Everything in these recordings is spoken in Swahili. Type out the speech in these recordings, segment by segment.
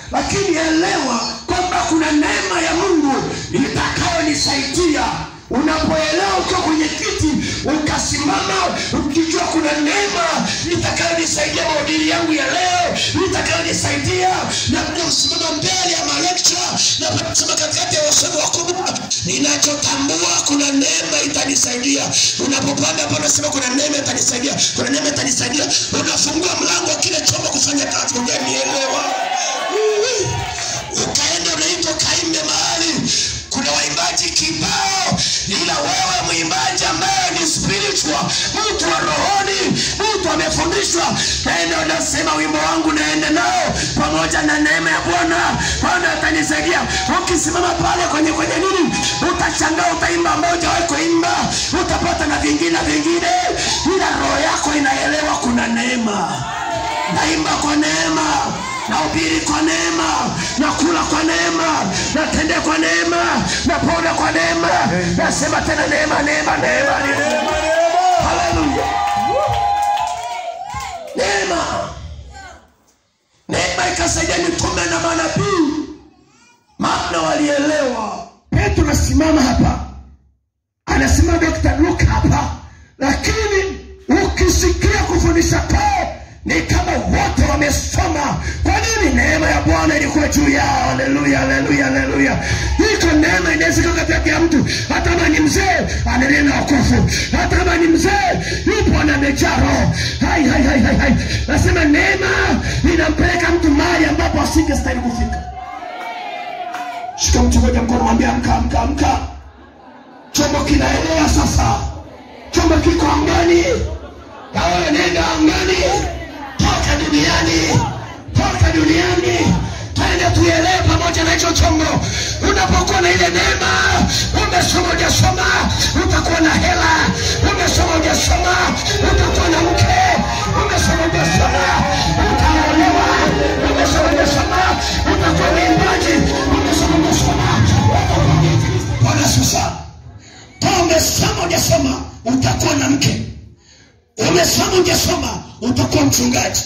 lakini elewa kwamba kuna neema ya mungu itakayonisaidia unapoelewa ukiwa kwenye kiti ukasimama ukijua kuna neema itakayonisaidia mahubiri yangu ya leo itakayonisaidia naposimama mbele ya malekcha naposema katikati ya wasomi wakubwa ninachotambua kuna neema itanisaidia unapopanda hapo unasema kuna neema itanisaidia kuna neema itanisaidia unafungua mlango wa kile chombo kufanya kazi ujanielewa ukaenda unaitwa kaimbe mahali kuna waimbaji kibao ila wewe mwimbaji ambaye ni spiritual mtu wa rohoni mtu amefundishwa naenda unasema wimbo wangu naenda nao pamoja na neema ya bwana bwana atanisaidia ukisimama pale kwenye kwenye nini utashangaa utaimba moja wawe kuimba utapata na vingine vingine ila roho yako inaelewa kuna neema naimba kwa neema nahubiri kwa neema nakula kwa neema natendea kwa neema napona kwa neema nasema tena neema neema neema neema haleluya neema neema ikasaidia mitume na manabii maana walielewa petro nasimama hapa anasema dr luka hapa lakini ukisikia kufundisha kwao ni kama wote wamesoma kwa nini neema ya bwana ilikuwa juu yao haleluya haleluya haleluya iko neema inaweza ika katikati ya mtu hata kama ni mzee ananena wakufu hata kama ni mzee yupo na amejaa roho hai hai hai hai hai nasema neema inampeleka mtu mahali ambapo asingestahili kufika shika mtu moja mkono mwambia amka amka amka chombo kinaelea sasa chombo kiko angani na wewe nenda angani toka duniani toka duniani twende tuelewe pamoja na hicho chombo unapokuwa na ile neema umesoma ujasoma utakuwa na hela umesoma ujasoma utakuwa na mke umesoma ujasoma utaolewa umesoma ujasoma utakuwa mwimbaji umesoma ujasoma bwana sasa kama umesoma ujasoma utakuwa na mke umesoma ujasoma utakuwa mchungaji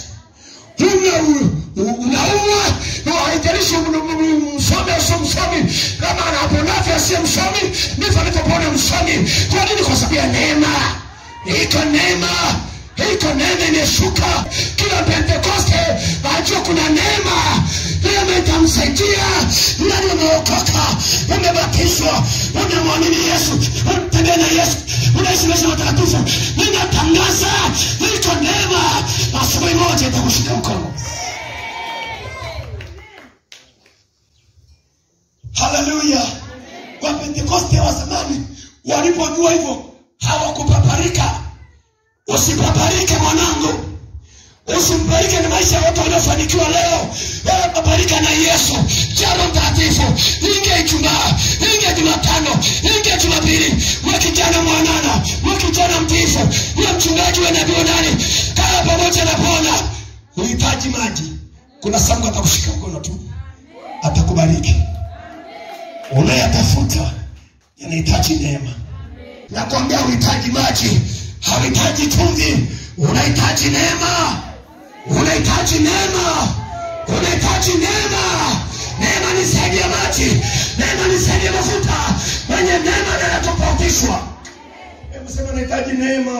unaumwa haijalishi msomi asio msomi kama anaponavyo asiye msomi ndivyo alivyopona msomi kwa nini kwa sababu ya neema iko neema iko neema imeshuka kila pentekoste ajua kuna neema neema itamsaidia nani umeokoka umebatizwa unamwamini yesu unatembea na yesu unaishi maisha matakatifu ninatangaza iko neema asubuhi moja itakushika mkono haleluya wapentekoste wa zamani walipojua hivyo hawakupaparika usipaparike mwanangu usimbarike na maisha ya watu waliofanikiwa leo wewe paparika na yesu jaro mtakatifu inge ijumaa inge jumatano inge jumapili we kijana mwanana we kijana mtiifu we mchungaji we nabii nani kaa pamoja na bwana uhitaji maji kuna sangu atakushika mkono tu atakubariki unayatafuta yanahitaji neema nakwambia uhitaji maji hauhitaji chumvi unahitaji neema unahitaji neema unahitaji neema neema ni zaidi ya maji neema ni zaidi ya mafuta mwenye neema ndiye anatofautishwa hebu sema nahitaji neema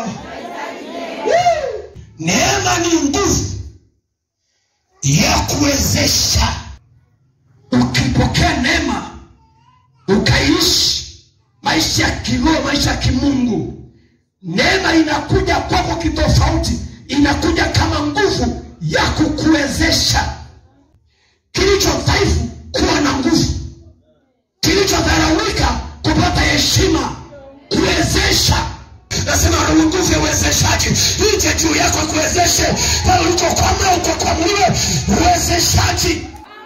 Woo! neema ni nguvu ya kuwezesha ukipokea neema ukaishi maisha ya kiroho maisha ya kimungu neema inakuja kwako kitofauti inakuja kama nguvu ya kukuwezesha kilicho dhaifu kuwa na nguvu kilichodharaulika kupata heshima kuwezesha nasema roho nguvu ya uwezeshaji ije juu yako kuwezeshe pale ulipokwama ukokwamliwe uwezeshaji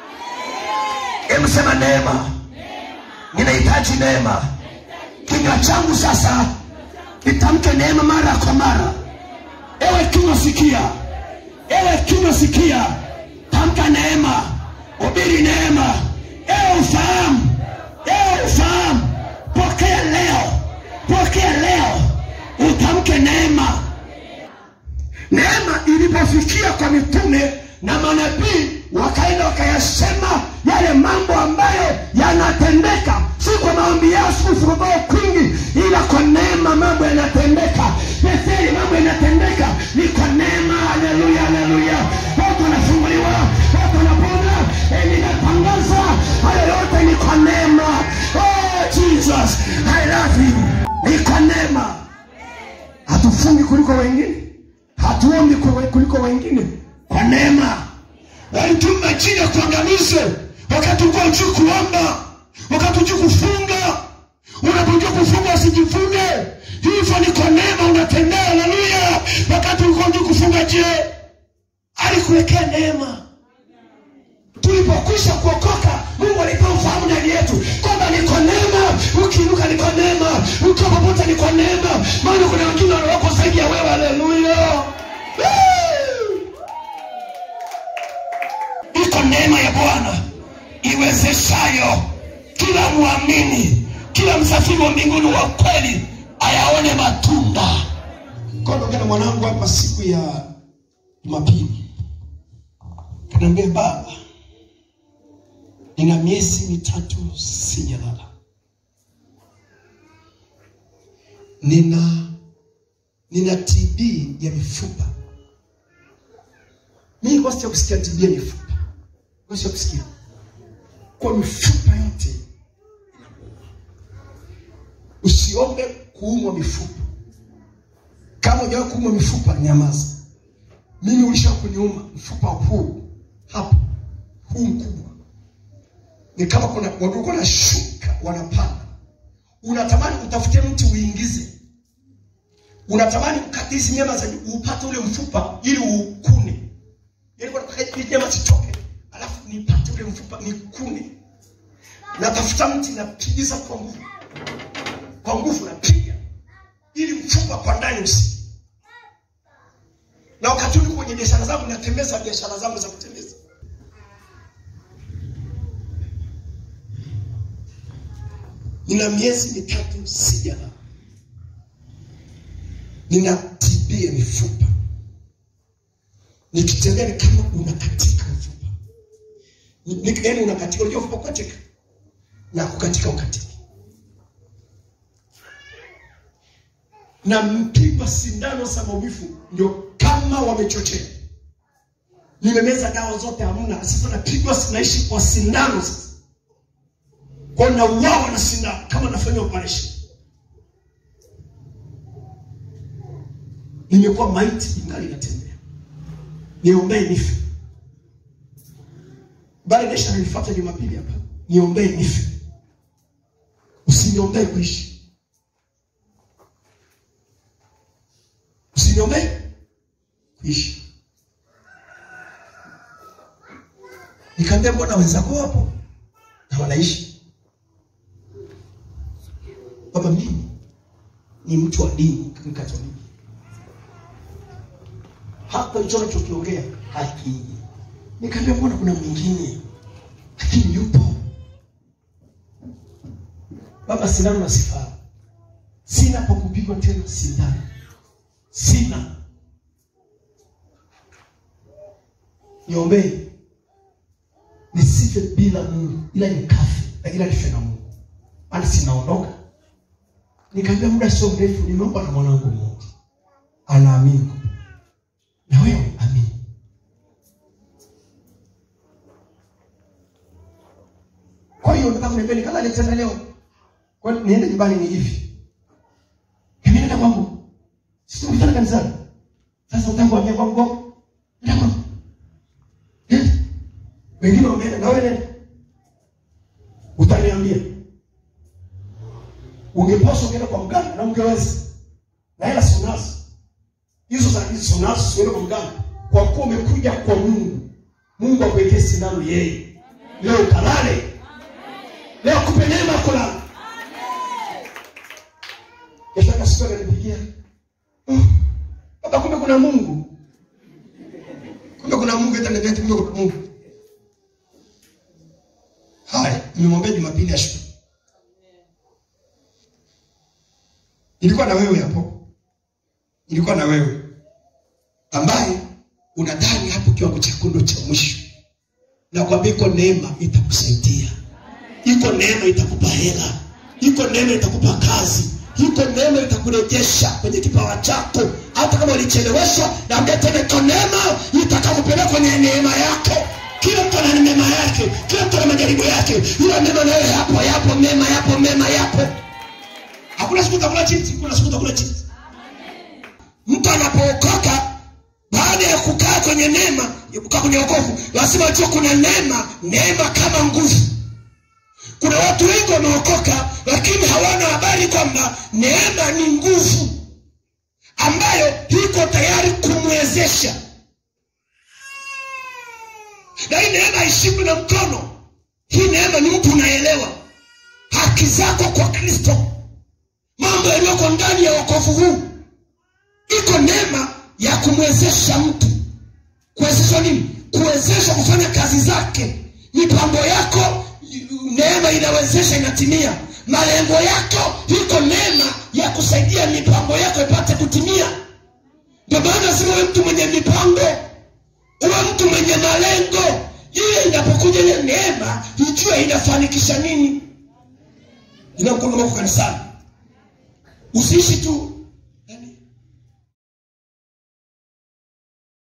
hebu sema neema ninahitaji neema kinywa changu sasa nitamke neema mara kwa mara ewe kinywa sikia ewe kinywa sikia tamka neema ubiri neema ewe ufahamu ewe ufahamu pokea leo pokea leo utamke neema neema ilipofikia kwa mitume na manabii wakaenda wakayasema yale mambo ambayo yanatendeka si kwa maombi yao sikusukukao kwingi ila kwa neema mambo yanatendeka betheli mambo yanatendeka ni kwa neema haleluya haleluya watu wanafunguliwa watu wanapona Eh, ninatangaza hayo yote ni kwa neema oh, jesus i love you ni kwa neema hatufungi kuliko wengine hatuombi kwe- kuliko wengine kwa neema walituma chini ya kuangamize wakati ulikuwa ujui kuomba wakati ujui kufunga unapojua kufunga usijifune hivyo ni kwa neema unatembea haleluya wakati ulikuwa ujui kufunga je alikuwekea neema tulipokwisha kuokoka mungu alipewa ufahamu ndani yetu kwamba ni kwa neema ukiinuka ni kwa neema ukiwa popote ni kwa neema maana kuna wengine wako zaidi ya wewe haleluya Woo! iko neema ya bwana iwezeshayo kila mwamini kila msafiri wa mbinguni wa kweli ayaone matunda Kondo na mwanangu hapa siku ya Jumapili, kaniambia baba, nina miezi mitatu sijalala, nina nina TB ya mifupa. Mimi kwa sija kusikia TB ya mifupa, kwa sija kusikia kwa mifupa yote inakuuma. Usiombe kuumwa mifupa kama hujawahi kuumwa mifupa, nyamaza. Mimi ulisha kuniuma mfupa huu hapa, huu mkubwa, ni kama kuna wadudu wanashuka, wanapanda. Unatamani utafute mti uingize, unatamani ukate hizi nyama za juu, upate ule mfupa ili ukune, yaani kwa nataka hizi nyama zitoke, alafu nipate ule mfupa nikune. Natafuta mti, napigiza kwa nguvu, kwa nguvu napiga ili mfupa kwa ndani usi na wakati huu niko kwenye biashara zangu natembeza biashara zangu za kutembeza nina miezi mitatu sijala nina TB ya mifupa nikitembea ni kama unakatika mfupa Ni- ni- yaani unakatika unajua mfupa kukatika na kukatika ukatika na mpipa sindano za maumivu ndio kama wamechochea. Nimemeza dawa zote hamna, sasa napigwa, sinaishi kwa sindano sasa, kwa nauawa na sindano kama nafanya operation. Nimekuwa maiti ingali natembea, niombee nife. Bali Desha nilifuata Jumapili hapa, niombee nife, usiniombee kuishi. usiniombee kuishi. Nikaambia mbona wenzako wapo na wanaishi? Baba, mimi ni mtu wa dini Katoliki, hapa hicho nachokiongea hakiji. Nikaambia mbona kuna mwingine, lakini yupo baba. Sindano na sifaa, sina pa kupigwa tena sindano sina niombee nisife bila Mungu, ila nikafe, lakini nife na Mungu, maana sinaondoka. Nikaambia muda sio mrefu, nimeomba na mwanangu mmoja anaamini, na wewe amini. Kwa hiyo nataka kuniambia nikalale tena leo, kwa hiyo niende nyumbani ni hivi, mimi nenda kwangu sisi tumekutana kanisani. Sasa utangu wambia kwangu kwangu. Nenda kwangu. Nenda. Wengine wameenda na wewe nenda. Utaniambia. Ungepaswa kwenda kwa mganga na ungeweza. Na hela si unazo. Hizo za hizo si unazo siende kwa mganga. Kwa kuwa umekuja kwa Mungu. Mungu akuwekee sindano yeye. Leo ukalale. Leo akupe neema ya kulala. Kesho akasikia ananipigia. Baba, kumbe kuna Mungu, kumbe kuna Mungu, hata ndio kumbe kuna Mungu. Haya, nimemwambia Jumapili ashuke. Nilikuwa na wewe hapo, nilikuwa na wewe ambaye unadhani hapo kiwango chako ndo cha mwisho, nakwambia iko neema itakusaidia iko neema itakupa hela iko neema itakupa kazi iko neema itakurejesha kwenye kipawa chako hata kama ulicheleweshwa naambia tena iko neema itakakupeleka kwenye neema yako kila mtu ana neema yake kila mtu ana majaribu yake ila neema nayo yapo yapo mema yapo mema yapo hakuna siku utakula chips kuna siku utakula chips mtu anapookoka baada ya kukaa kwenye neema kukaa kwenye wokovu lazima ujue kuna neema neema kama nguvu kuna watu wengi wameokoka lakini hawana habari kwamba neema ni nguvu ambayo iko tayari kumwezesha na hii neema haishikwi na mkono hii neema ni mtu unaelewa haki zako kwa kristo mambo yaliyoko ndani ya wokovu huu iko neema ya kumwezesha mtu kuwezeshwa nini kuwezeshwa kufanya kazi zake mipango yako neema inawezesha inatimia malengo yako iko neema ya kusaidia mipango yako ipate kutimia ndio maana lazima uwe mtu mwenye mipango uwe mtu mwenye malengo ile inapokuja ile neema ijue inafanikisha nini inakuondoka kanisani usiishi tu